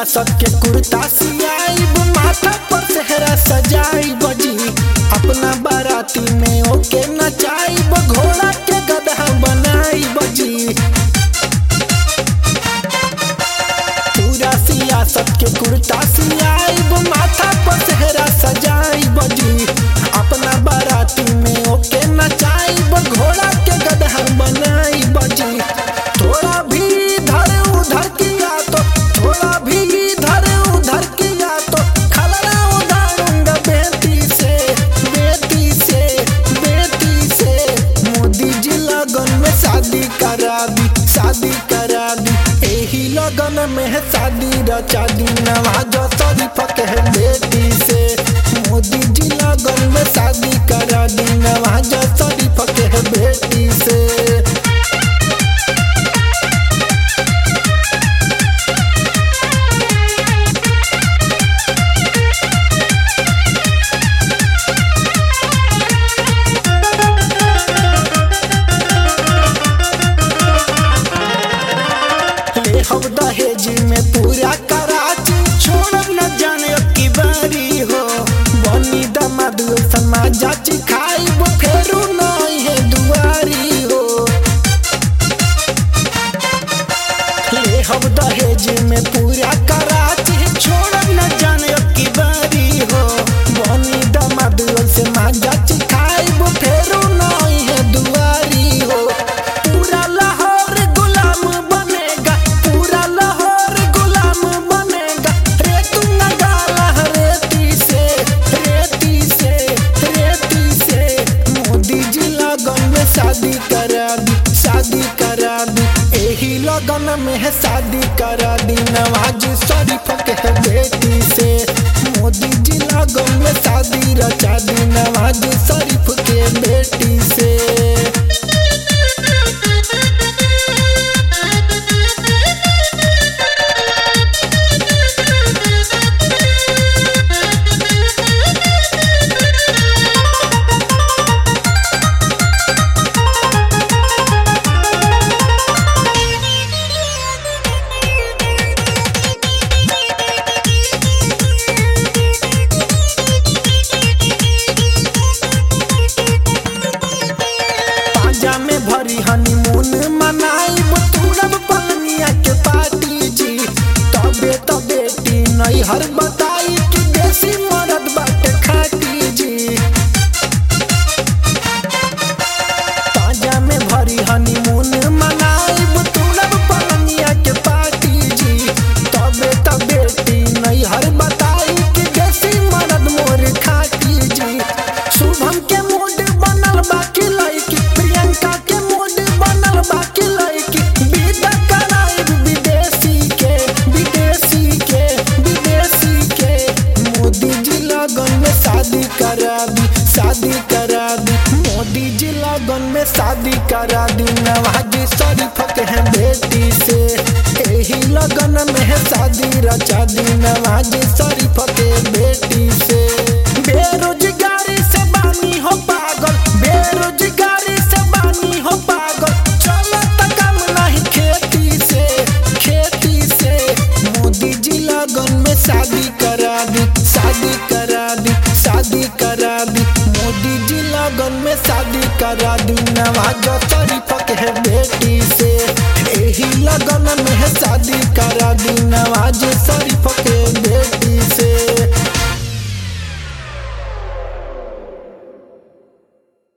सियासत के कुर्ता सियाइब माथा पर सेहरा सजाई बजी अपना बाराती में ओके नचाइब घोड़ा के गधा बनाई बजी पूरा सियासत के कुर्ता सियाइब माथा पर सेहरा सजाई बजी अपना बाराती में ओके नचाइब घोड़ा के गधा बनाई बजी थोड़ा भी इधर उधर किया तो थोड़ा भी इधर उधर किया तो खलना उधारूंगा बेटी से बेटी से बेटी से मोदी जी लगन में शादी करा दी शादी करा दी यही लगन में है शादी रचा दी नवाज शरीफ के बेटी से मोदी जी लगन में शादी करा दी नवाज शरीफ के बेटी से ले हम दहेज में पूरा कराची छोड़ब न जाने अब की बारी हो बनी दमाद समाज जाची खाइब फेरू नहीं है दुआरी हो ले हम दहेज में पूरा कराची छोड़ब न जाने अब की बारी हो बनी दमाद समाज जाची खाइब फेरू नहीं है दुआरी हो पूरा लाहौर गुलाम बनेगा पूरा लाहौर गुलाम बनेगा रे तू नगाला रेती से रेती से रेती से मोदी जी लगन में शादी करा दी शादी करा दी यही लगन में है शादी करा दी नवाज शरीफ के बेटी से मोदी जी लगन में शादी रचा दी नवाज शरीफ के बेटी से पाजा में भरी हनीमून मनाइब तुरब पलनिया के पार्टी जी तबे तो बेटी नहीं हर बताई कि देसी मरद बाटे खाटी जी पाजा में भरी हनीमून मनाइब तुरब पलनिया के पार्टी जी तबे तो बेटी नहीं हर बताई कि देसी मरद मोर खाटी जी शुभम के मूड बनल बाकी लड़की प्रियंका के मूड बनल बाकी लड़की विदा कराइब विदेशी के विदेशी के विदेशी के मोदी जी लगन में शादी करा दी शादी करा दी मोदी जी लगन में शादी करा दी नवाज शरीफ के हैं बेटी से यही लगन में है शादी रचा दी नवाज शरीफ के बेटी से बेरोजगारी से बानी हो पागल बेरोजगारी से बानी हो पागल चलो त काम नहीं खेती से खेती से मोदी जी लगन में शादी करा दी शादी करा दी शादी करा दी मोदी जी लगन में शादी करा दी नवाज शरीफ के बेटी से यही लगन में है शादी करा दी नवाज शरीफ के बेटी